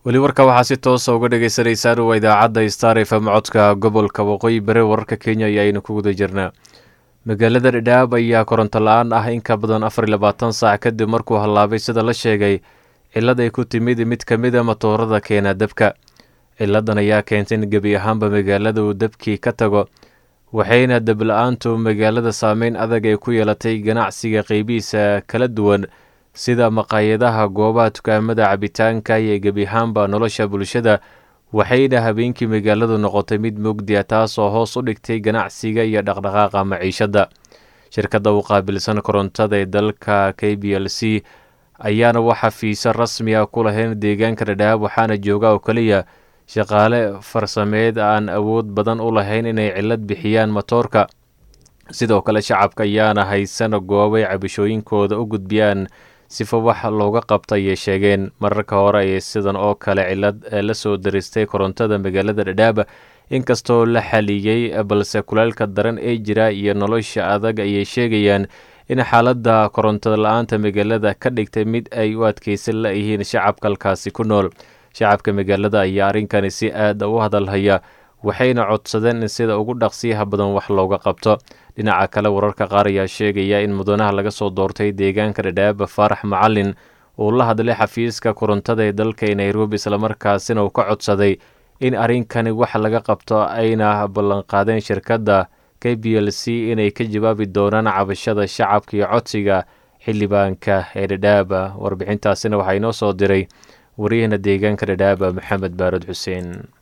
weli warka waxaa si toosa uga dhagaysanaysaan waa idaacadda star fm codka gobolka waqooyi bari wararka kenya iyo aynu ku guda jirnaa magaalada dhadhaab ayaa koronto la-aan ah in ka badan afar iyo labaatan saac kadib markuu hallaabay sida la sheegay cillad ay ku timid mid ka mid a matoorada keena dabka ciladan ayaa keentay in gebi ahaanba magaalada uu dabkii ka tago waxayna dabla-aantu magaalada saameyn adag ay ku yeelatay ganacsiga qeybihiisa kala duwan sida maqaayadaha goobaha dukaamada cabitaanka iyo gebi ahaanba nolosha bulshada waxayna habeenkii magaaladu noqotay mid mugdiya taasoo hoos u dhigtay ganacsiga iyo dhaqdhaqaaqa maciishadda shirkadda u qaabilsan korontada ee dalka k b l c ayaana waxa fiisa rasmi ah ku lahayn deegaanka dhadhaab waxaana jooga oo keliya shaqaale farsameed aan awood badan u lahayn inay cillad bixiyaan matoorka sidoo kale shacabka ayaana haysan goobay cabashooyinkooda u gudbiyaan sifa wax looga qabta ayay sheegeen mararka hore ayay sidan oo kale cillad la soo daristay korontada magaalada dhadhaab inkastoo la xaliyey balse kuleylka daran ee jira iyo nolosha adag ayay sheegayaan in xaaladda korontada la-aanta magaalada ka dhigtay mid ay u adkeysan la-yihiin shacabka halkaasi ku nool shacabka magaalada ayaa arrinkani si aada u hadalhaya waxayna codsadeen in sida ugu dhaqsiyaha badan wax looga qabto dhinaca kale wararka qaar ayaa sheegaya in mudanaha laga soo doortay deegaanka dhadhaaba faarax macalin uu la hadlay xafiiska korontada ee dalka nairobi islamarkaasina uu ka codsaday in arrinkani wax laga qabto ayna ballanqaadeen shirkadda k b l c inay ka jawaabi doonaan cabashada shacabka iyo codsiga xildhibaanka ee dhadhaaba warbixintaasina waxaa inoo soo diray wariyahana deegaanka dhadhaaba maxamed baarad xuseen